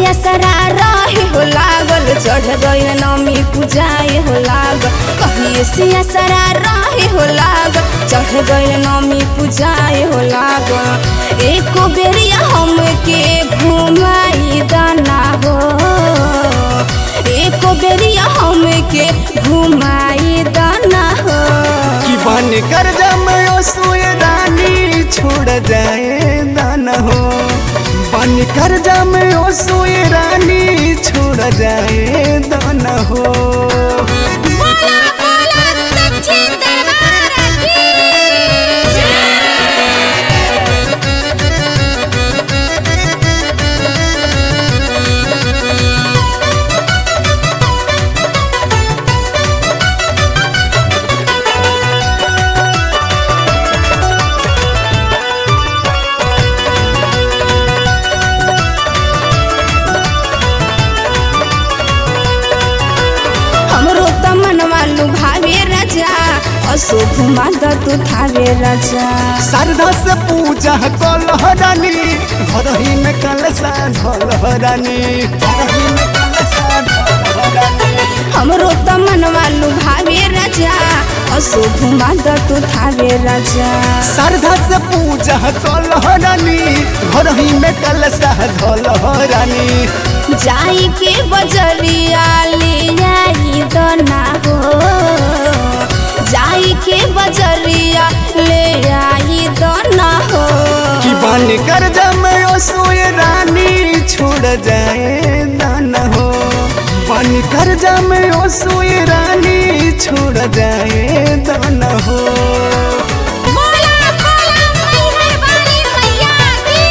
असरा रहे हो लागल चढ़ गई नमी पूजाए हो लागल कहिए से असरा रहे हो लागल चढ़ गई नमी पूजाए हो लागल एको बेरिया हमके घुमाई दाना हो एको बेरिया हमके घुमाई दाना हो कि बन कर जमयो सुय रानी छोड़ जाए दाना हो बन कर जमयो सुय रानी छोड़ जाए दाना हो बोला बोला सच्ची दरबार की हमरो त मनवा लुभावे राजा अशोक माद तू थावे राजा श्रद्धा से पूजा कलह रानी घर ही में कलसा धलह रानी घर ही में कलसा धलह रानी हमरो त मनवा लुभावे राजा अशोक माद तू थावे राजा श्रद्धा से पूजा कलह रानी घर ही में कलसा धलह रानी जाई के बजरिया ले आई दना हो जाई के बजरिया ले आई दना हो कि बन कर जमयो सोए रानी छोड़ जाए दाना हो बन कर जमयो सोए रानी छोड़ जाए दाना हो बोला बोला मैहर वाली मैया की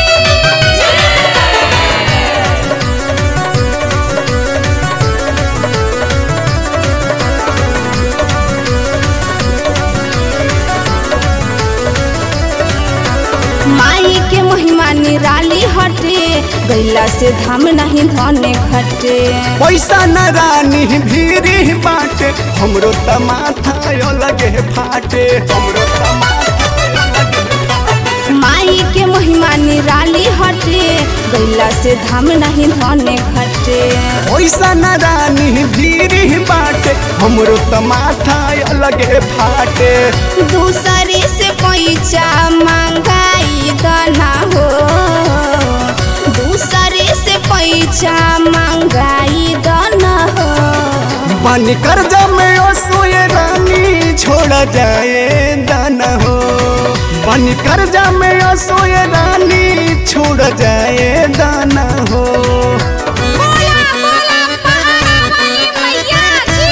माई के महिमा निराली हटे गैला से धाम नहीं धने घटे पैसा न रानी भीरी बाटे हमरो त माथा अलगे फाटे हमरो त माथा अलगे फाटे। माई के महिमा निराली हटे गैला से धाम नहीं धने घटे पैसा न रानी भीरी बाटे हमरो त माथा अलगे फाटे दूसरे से पैसा मंगाई दना हो दूसरे से पैसा मंगाई दना हो बन कर जमयो सोए रानी छोड़ जाए दाना हो बन कर जमयो सोए रानी छोड़ जाए दाना हो बोला बोला पहाड़ा वाली मैया की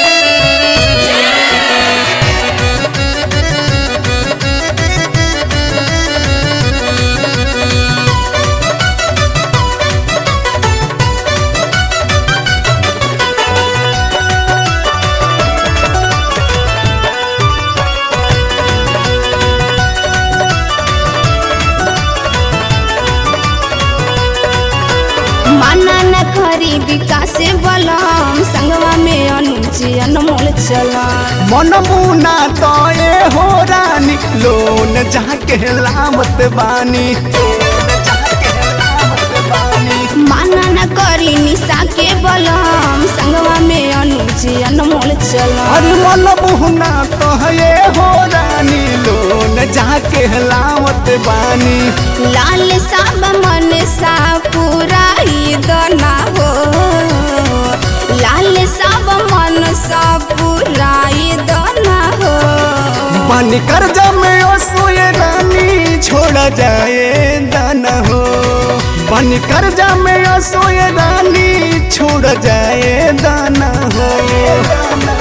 माना न खरी विकास बलम संगवा में अनुची अनमोल चलम मन मुना तो ये हो रानी लोन जाके लामत बानी लोन जाके लामत बानी माना न करी निशा के बलम संगवा में अनुची अनमोल चलम अरे मन मुना तो ये हो रानी लोन जाके लामत बानी लाल साब मन सा पूरा ही दना हो लाल साब मन सा पूरा ही दना हो बन कर जमयो सोए रानी छोड़ जाए दाना हो बन कर जमयो सोए रानी छोड़ जाए दाना हो